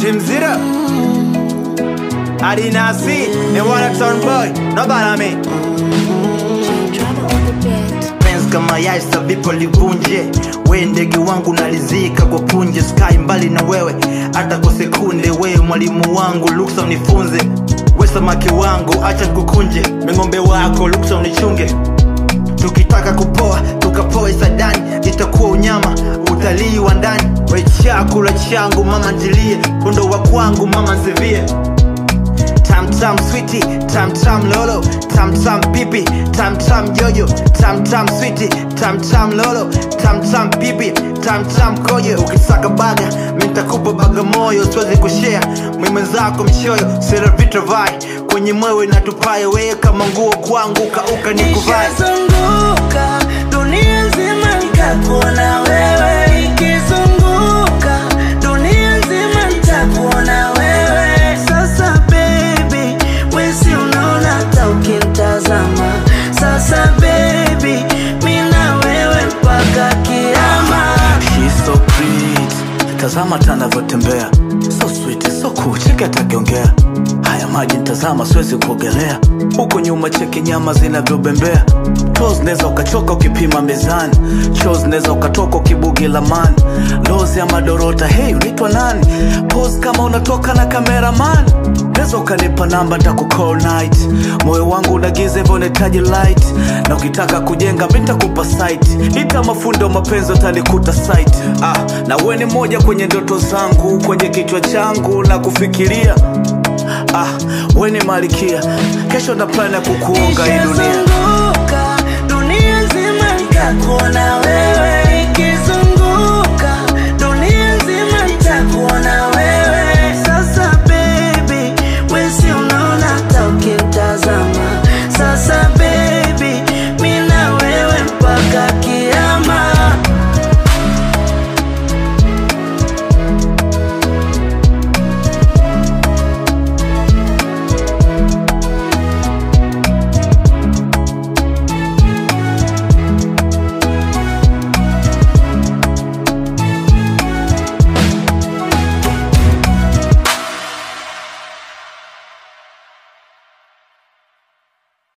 Team Zero Adinasi and Wanna Turn Boy Nobody me Drama on the beat. penzi kama yaisa vipo livunje we ndege wangu nalizika kwa punje sky mbali na wewe hata kwa sekunde wewe mwalimu wangu luksa unifunze we samaki wangu acha kukunje meng'ombe wako luksa unichunge tukitaka kupoa tukapoe sadani itakuwa unyama utalii wa ndani we chakula changu mama njilie kondo wa kwangu mama nsivie tam tam switi tam tam lolo tam tam pipi tam tam jojo tam tam switi tam tam lolo tam tam pipi tam tam kojo ukisaka baga mitakupa baga moyo siwezi kushea mwimwenzako mchoyo seravitravai kwenye mwewe natupaye weye kama nguo kwangu kauka ni kuvai Nikizunguka dunia nzima nitakuona wewe, ikizunguka dunia nzima nitakuona wewe. Sasa baby, wewe si unaona hata ukimtazama. Sasa baby, mimi na wewe mpaka kiama. She's so pretty. Tazama tanavyotembea so sweet, so cool, cheki atakiongea haya maji ntazama, siwezi kuogelea huko nyuma, cheki nyama zinavyobembea Toes neza ukachoka ukipima mezani, chos neza ukatoka ukibugi lamani, lozi ya madorota, hey unaitwa nani? Pose kama unatoka na cameraman, neza ukanipa namba ntakucall night, moyo wangu unagiza hivyo unahitaji light, na ukitaka kujenga mi ntakupa site, ita mafundo mapenzi utanikuta site. Ah, na uwe ni moja kwenye ndoto zangu, kwenye kichwa changu na kufikiria Ah, we ni malikia, kesho na plan ya kukuunga hii dunia Nikizunguka dunia nzima nitakuona wewe,